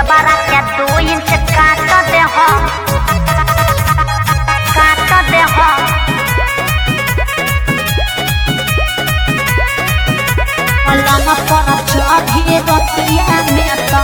देवरा के दू इंच काट दे हो काट दे हो पलंग पर चढ़ी रतिया में तो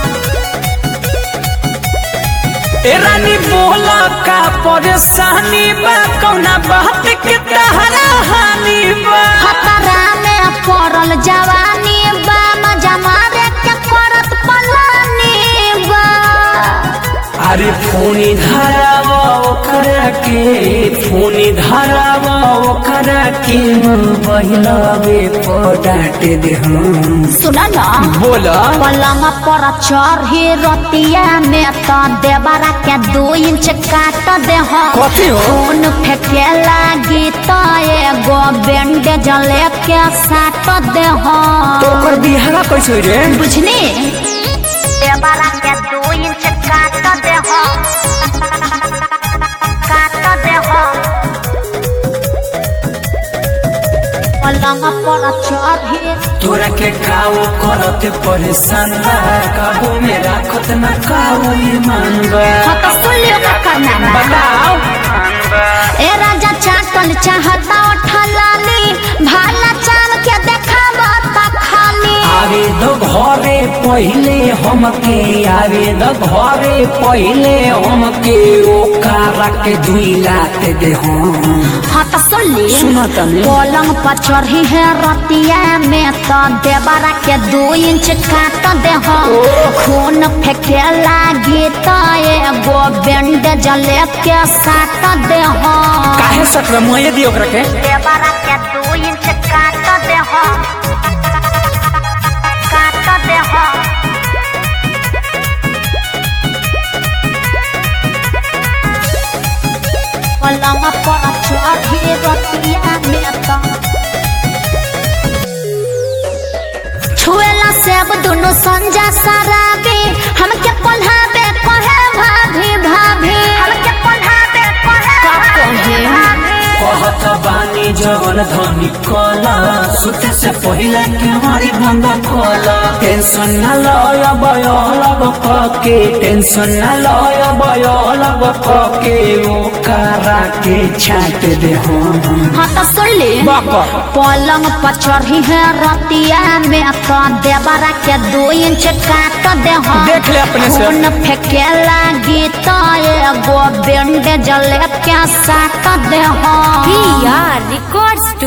ए रानी बोला का परेशानी बा कौना बात के तहरा हानि बा खतरा में पड़ल जवानी बा मजा मारे के करत पलानी बा अरे फोनी धरावा ओकरा के फोनी धरावा ओकरा के बहिलावे पडाट दे हम सुना ना बोला पलंग पर चढ़ी रतिया में तो देवरा के दू इंच काट दे हो कथी हो खून फेंके लागी तो एगो बैंडेज लेके साट दे हो तो ओकर बिहारा कैसे रे बुझनी देवरा के दू इंच काट दे हो काट दे हो पलंग पर चढ़ी तोरा के काऊ करते परेशान बा काबू में राखत ना काऊ ईमान बा हाँ तो सुन लियो का करना बा। बताओ ए राजा चाटल चाहता ठलाली भाला चाल के देखाबा ता खाली आवे दो घरे पहिले हमके आवे दो घरे पहिले हमके ओकरा के दुई लात दे हम हाँ तो सुन ली सुना तनी पलंग पर चढ़ी है रतिया में तो देवरा के दू इंच काट दे हो खून फेंके लागी तो एगो बैंडेज लेके साट दे हो काहे सकरा मोये दी ओकरा के देवरा के दू इंच काट दे हो काट दे हो पलंग पर चढ़ी रतिया में तो छुएला सेब दुनु संजा सराबी हमके पल्हाबे कहे भाभी भाभी हमके पल्हाबे कहे भाभी कहत बानी जवन धनी कला सुते से पहिले के हमारी बंद कला टेंशन न लय बय लग पके टेंशन न लय बय लग पके ओकरा के छाट दे हम हाँ तो सुन ली बाबा पलंग पर चढ़ी है रतिया में तो देवरा के दू इंच काट दे हो देख ले अपने से। खून फेंके लागी तो एगो बैंडेज लेके साट दे हो रिकॉर्ड्स